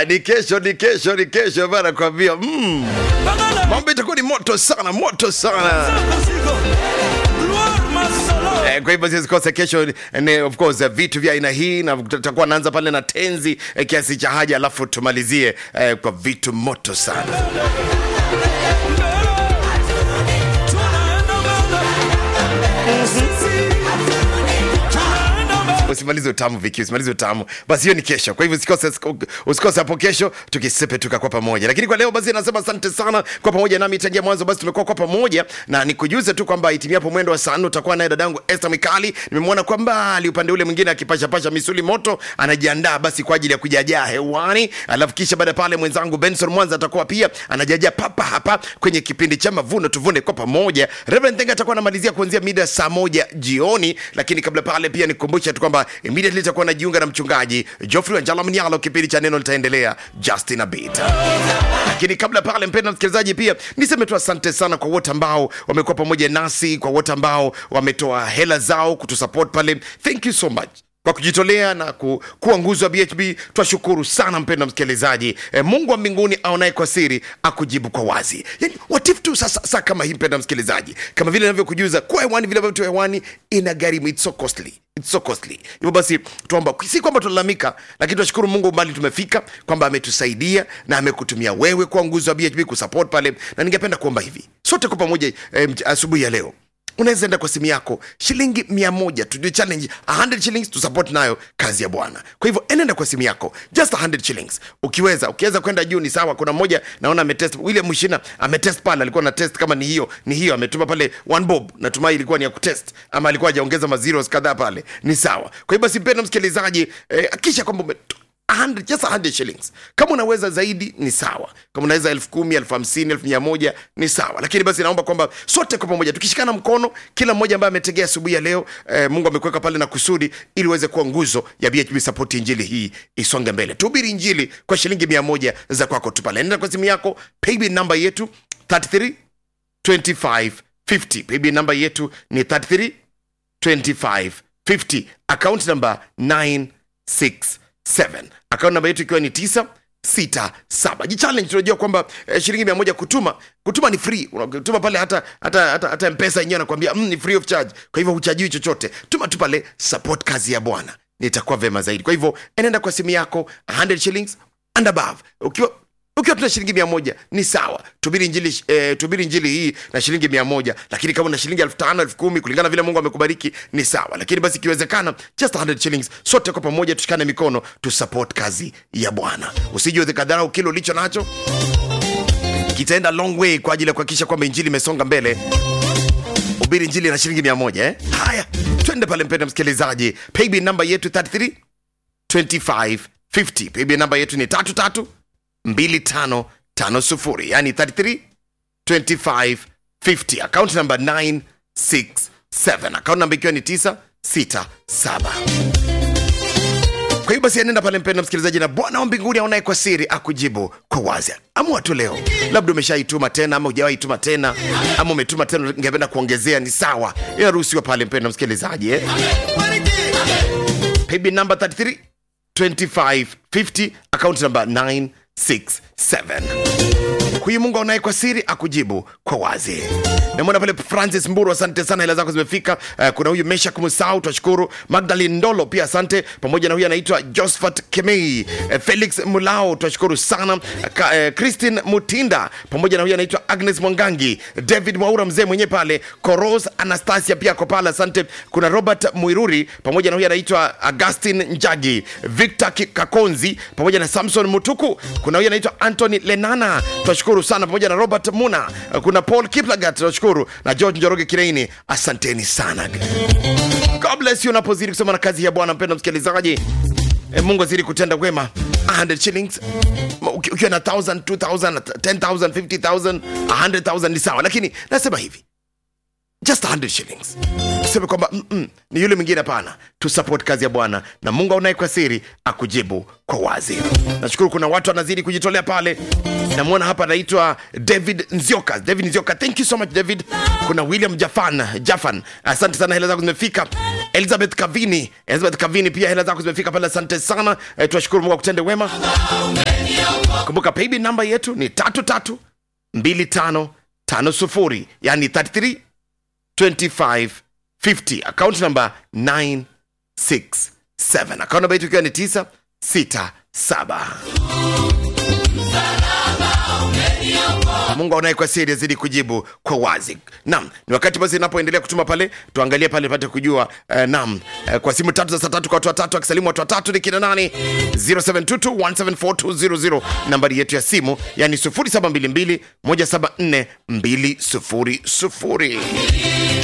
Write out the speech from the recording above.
Ah, ni kesho ni kesho ni kesho bana kwambia mm. mambo itakuwa ni moto sana moto sana Eh, kwa hivyo sisikose kesho ni of course eh, vitu vya aina hii na tutakuwa naanza pale na tenzi eh, kiasi cha haja alafu tumalizie eh, kwa vitu moto sana usimalize utamu viki usimalize utamu basi hiyo ni kesho kwa hivyo usikose usikose hapo kesho tukisepetuka kwa pamoja lakini kwa leo basi nasema asante sana kwa pamoja nami tangia mwanzo basi tumekuwa kwa pamoja na nikujuze tu kwamba itimiapo mwendo wa saa nne utakuwa naye dadangu Esther Mikali nimemwona kwa mbali upande ule mwingine akipashapasha misuli moto anajiandaa basi kwa ajili ya kujajaa hewani alafu kisha baada ya pale mwenzangu Benson Mwanza atakuwa pia anajajaa papa hapa kwenye kipindi cha mavuno tuvune kwa pamoja Reverend Tenga atakuwa anamalizia kuanzia mida ya saa moja jioni lakini kabla pale pia nikukumbusha tu kwamba immediately itakuwa najiunga na mchungaji Geoffrey Wanjala Mnyalo kipindi cha neno litaendelea Justin Abita lakini kabla pale mpenda msikilizaji pia niseme tu asante sana kwa wote ambao wamekuwa pamoja nasi kwa wote ambao wametoa hela zao kutusupport pale thank you so much kwa kujitolea na ku, kuwa nguzo wa BHB twashukuru sana mpenda msikilizaji e, Mungu wa mbinguni aonaye kwa siri akujibu kwa wazi. Yani watifu tu sasa saa kama hii mpenda msikilizaji, kama vile ninavyokujuza kuwa hewani vile ambavyo tu hewani ina gharimu, it's so costly It's so costly. Hivyo basi tuomba, si kwamba tunalalamika, lakini tunashukuru Mungu mbali tumefika, kwamba ametusaidia na amekutumia wewe kwa nguzo wa BHB kusupport pale, na ningependa kuomba hivi sote kwa pamoja eh, asubuhi ya leo unaweza enda kwa simu yako shilingi mia moja tu challenge 100 shillings tu support nayo kazi ya bwana kwa hivyo enenda kwa simu yako just 100 shillings ukiweza ukiweza kwenda juu ni sawa kuna mmoja naona ametest william mshina ametest pale alikuwa na test kama ni hiyo ni hiyo ametuma pale one bob natumai ilikuwa ni ya kutest ama alikuwa hajaongeza mazeros kadhaa pale ni sawa kwa hivyo basi mpenda msikilizaji eh, akisha kwamba ume- 100, just 100 shillings kama unaweza zaidi ni sawa kama unaweza elfu kumi elfu hamsini elfu mia moja ni sawa lakini basi naomba kwamba sote kwa pamoja tukishikana mkono kila mmoja ambaye ametegea asubuhi ya leo eh, mungu amekuweka pale na kusudi ili uweze kuwa nguzo ya bhb support injili hii isonge mbele tuhubiri injili kwa shilingi mia moja za kwako tu pale nenda kwa simu yako paybill namba yetu 33 25 50 paybill namba yetu ni 33 25 50 account number 967 account namba yetu ikiwa ni 967 jichallenge tunajua kwamba eh, shilingi mia moja kutuma kutuma ni free unatuma pale hata hata hata, hata mpesa yenyewe anakuambia mm, ni free of charge kwa hivyo huchajiwi chochote tuma tu pale support kazi ya bwana nitakuwa vema zaidi kwa hivyo enenda kwa simu yako 100 shillings and above ukiwa ukiwa tuna shilingi mia moja ni sawa tubiri njili, eh, tubiri njili hii na shilingi mia moja lakini kama una shilingi elfu tano elfu kumi kulingana vile mungu amekubariki ni sawa lakini basi ikiwezekana just 100 shillings sote kwa pamoja tushikane mikono tu support kazi ya bwana usije ukadharau kile ulicho nacho kitaenda long way kwa ajili ya kuhakikisha kwamba injili imesonga mbele ubiri njili na shilingi mia moja eh? haya twende pale mpenda msikilizaji paybill namba yetu 33 25 50 paybill namba yetu ni tatu tatu 2550 yani 33 25 50 account number 967 account number ikiwa ni 967 kwa hiyo basi anenda pale mpenda msikilizaji na bwana wa mbinguni aonaye kwa siri akujibu kwa wazi amua tu leo labda umeshaituma tena ama hujawahi tuma tena ama umetuma tena ungependa kuongezea ni sawa inaruhusiwa pale mpenda msikilizaji eh? paybill number 33 25 50 account number 967 huyu mungu aonaye kwa siri akujibu kwa wazi namwona pale francis mburu asante sana hela zako zimefika uh, kuna huyu meshak musau twashukuru magdalin ndolo pia asante pamoja na huyu anaitwa josphat kemei uh, felix mulao twashukuru sana uh, uh, christin mutinda pamoja na huyu anaitwa agnes mwangangi david mwaura mzee mwenyewe pale koros anastasia pia ako pale asante kuna robert mwiruri pamoja na huyu anaitwa augustin njagi victor Ki- kakonzi pamoja na samson mutuku kuna huyu anaitwa antony lenana twashukuru sana pamoja na robert muna kuna paul kiplagat twashukuru na george njoroge kireini asanteni sana god bless you unapozidi kusoma na kazi ya bwana mpendo msikilizaji E, mungu azidi kutenda wema 100 shillings Uki- ukiwa na 1000 2000 10000 50000 100000 ni sawa lakini nasema hivi just 100 shillings tuseme kwamba mm -mm, ni yule mwingine hapana tu support kazi ya bwana na mungu aunaye kwa siri akujibu kwa wazi nashukuru kuna watu wanazidi kujitolea pale namwona hapa anaitwa david nzioka david nzioka thank you so much david kuna william jafan jafan asante sana hela zako zimefika elizabeth kavini elizabeth kavini pia hela zako zimefika pale asante sana e, tunashukuru mungu akutende wema kumbuka paybill namba yetu ni tatu tatu mbili tano tano sufuri yani 33 25 50 account number 967 account number yetu ikiwa ni 967 mungu aonaye kwa siri azidi kujibu kwa wazi nam ni wakati basi inapoendelea kutuma pale tuangalie pale pate kujua uh, nam uh, kwa simu tatu za saa tatu kwa watu watatu akisalimu watu watatu ni kina nani 0722174200 nambari yetu ya simu yani 0722 174 200